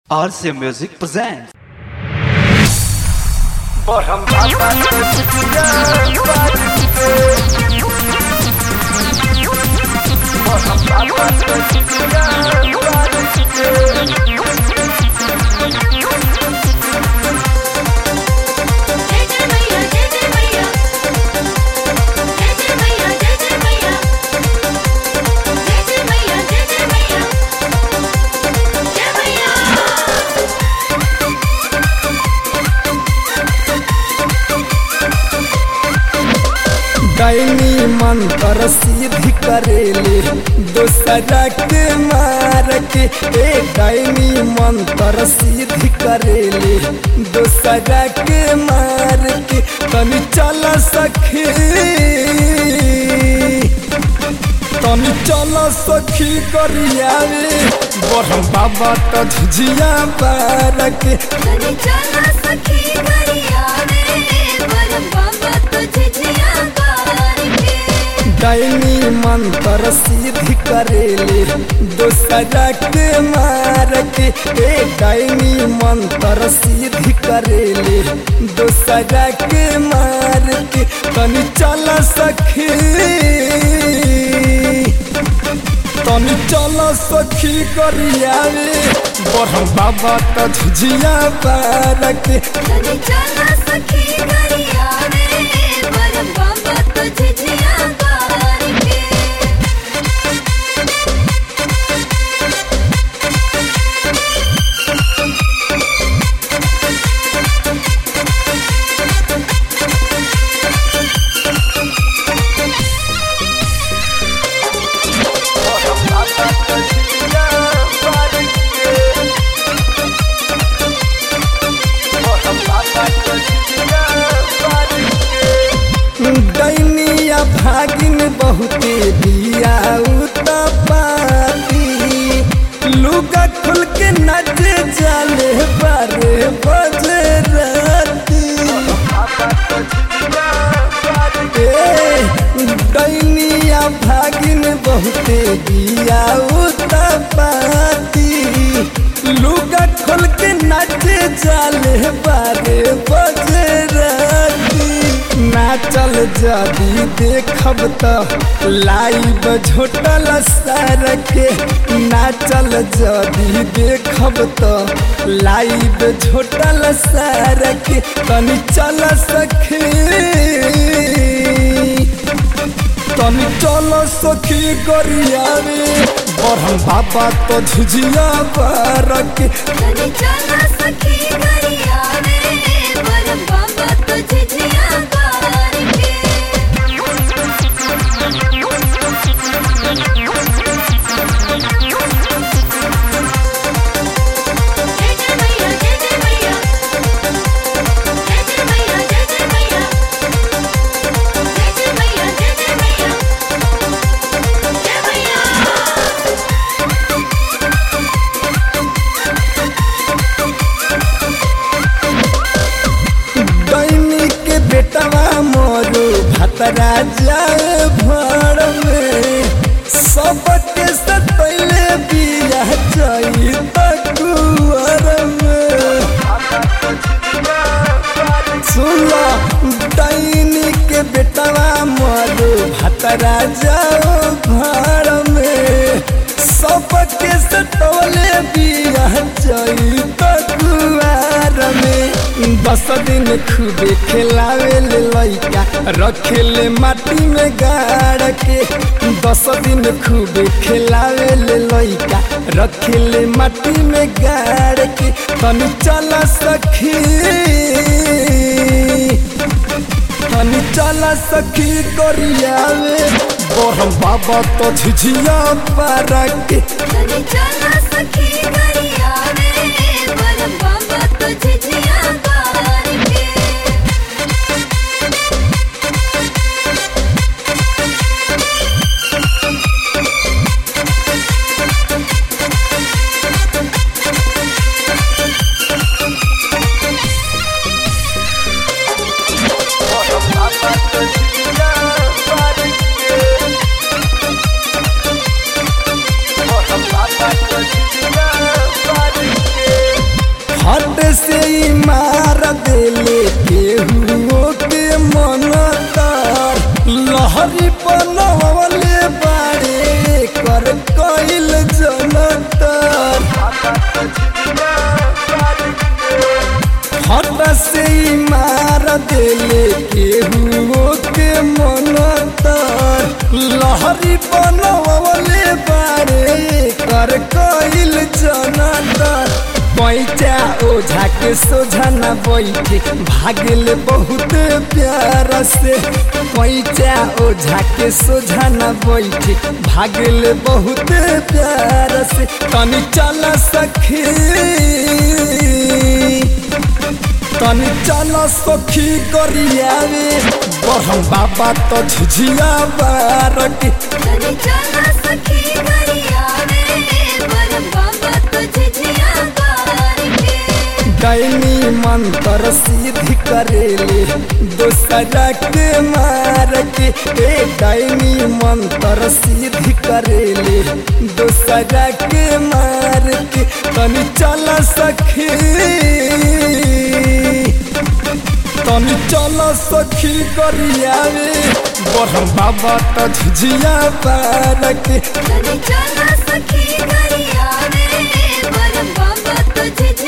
RCA Music presents. जय जय मैया जय जय मैया जय जय मैया जय जय मैया जय जय मैया जय जय मैया जय मैया दैनी मंत्र सिद्धि करेले दोसरा के मार के ए दैनी मंत्र सिद्धि करेले दोसरा के मार के तनी चल सखी तनी चल सखी करियावे बरम बाबा तो झिझिया बार के तनी चला सखी गरिया रे बरम बाबा तुझे जिया बार के दैनी मंत्र सिद्धि करेले दोसरा के मार के ए दैनी मंत्र सिद्धि करेले दोसरा के मार के तनी चल सखी तनी चल सखी करियावे बरम बाबा तो झिझिया पार के तनी चला सखी गरिया रे बरम बाबा तुझे जिया बार के दैनिया भागिन बहुते दिया पाती लुगा खुल के नचे जाले बारे बजे राती ए, दैनिया भागिन बहुते दिया पाती लुगा खोल के नचे जाले बारे बजे राती नाचल जदी देखब त लाइव झोटल सर के नाचल जदी देखब त लाइव झोटल सर के तनी चल सखी तनी चल सखी गरियावे बरहम बाबा तो झिझिया बार के तनी चला सखी गरिया रे बरम बाबा तुझे जिया बार के जय जय मैया जय जय मैया जय जय मैया जय जय मैया जय जय मैया जय जय मैया जय मैया दैनी के बेटवा मोरू भतरा जाए भर में सबके सतैले बिया जाई तकुअर में सुनो दैनी के बेटवा मोरू भतरा जाओ घर में सबके सतौले बिया जाई तकुआर में दस दिन खूबे खेलावे ले लइका रखे ले माटी में गाड़ के दस दिन खूबे खेलावे ले लइका रखे ले माटी में गाड़ के तनी चल सखी तनी चल सखी करियावे बरम बाबा तो झिझिया पारा के तनी चला सखी गरिया रे बरम बाबा तुझे जिया बार के Bye. ही मार देले केहू के मन तर लहरी बनवले बारे कर कइल जनतर हट से ही मार देले केहू के मन तर लहरी बनवले बारे कर कइल जनतर पैचा ओझा के सोझा न बैठे भागल बहुत प्यार से पैचा ओझा के सोझा न बैठे भागल बहुत प्यार से तनी चल सखी तनी चल सखी करियावे बरहम बाबा तो झिझिया बार के तनी चला सखी करिया रे बर बाबा तुझे जिया बार के दैनी मंत्र सिद्धि करेले दूसरा के मार के ए दैनी मंत्र सिद्धि करेले दूसरा के मार के तनी चल सखी तनी चल सखी करियावे बरहम बाबा तो झिझिया पार के तनी चला सखी करिया रे बर बाबा तुझे